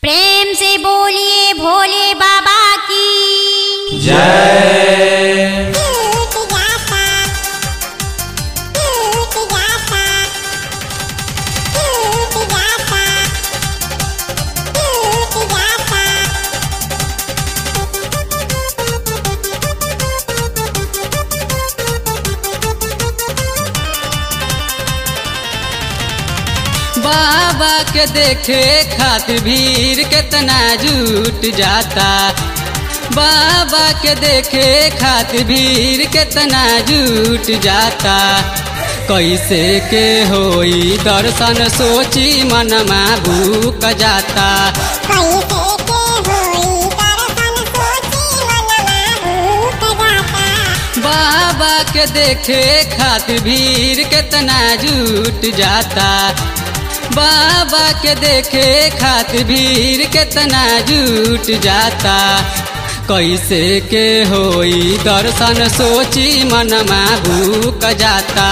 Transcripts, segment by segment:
प्रेम से बोलिए भोले बाबा की जय बाबा के देखे खातिर भीड़ कितना जुट जाता बाबा के देखे खातिर भीड़ कितना जुट जाता कैसे के होई दर्शन सोची मनमा भूक जाता बाबा के देखे खातिर भीड़ कितना जुट जाता बाबा के देखे खातिर भीड़ कितना जुट जाता कैसे के होई दर्शन सोची मनमा भूक जाता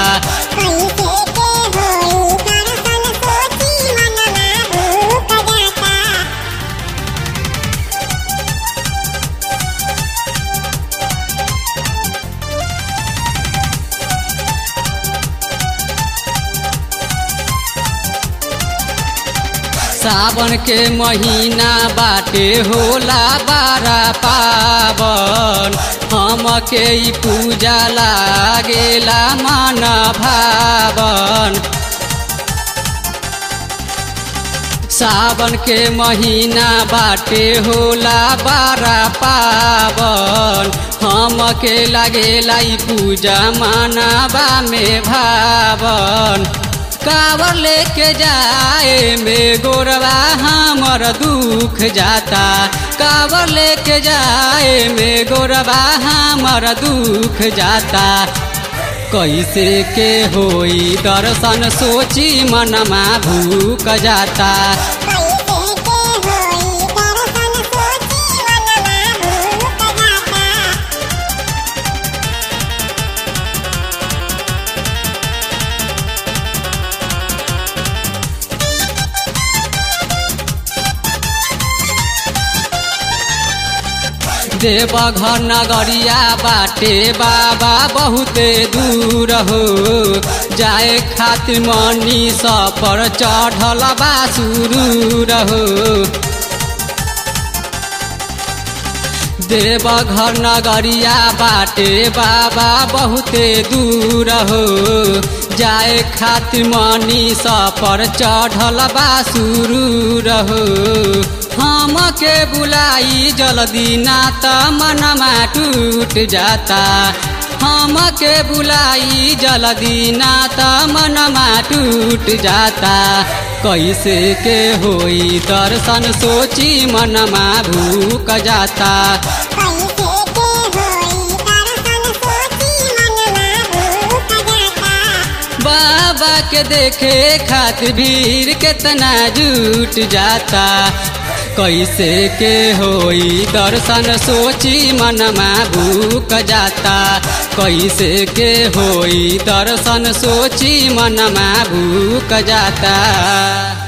सावन के महीना बाटे होला बारा पावन हम के ई पूजा लागेला मन भावन सावन के महीना बाटे होला बारा पावन हम के लागेला ई पूजा मानवा में भावन कावर लेके जाए में गोरवा हमर दुख जाता कावर लेके जाए में गोरवा हमर दुख जाता कैसे के होई दर्शन सोची मनमा भूक जाता देवघर नगरिया बाटे बाबा बहुते दूर हो जाए खातिर मनी पर चढ़ल बा सुरूर हो देवघर नगरिया बाटे बाबा बहुते दूर हो जाए खातिर मनी पर चढ़ल बा सुरूर हो हम के बुलाई जल्दी ना त मनमा टूट जाता हम के बुलाई जल्दी ना त मनमा टूट जाता कैसे के होई दर्शन सोची मनमा भूक जाता बाबा के देखे खातिर भीड़ कितना जुट जाता कैसे के होई दर्शन सोची मनमा भूक जाता कैसे के होई दर्शन सोची मनमा भूक जाता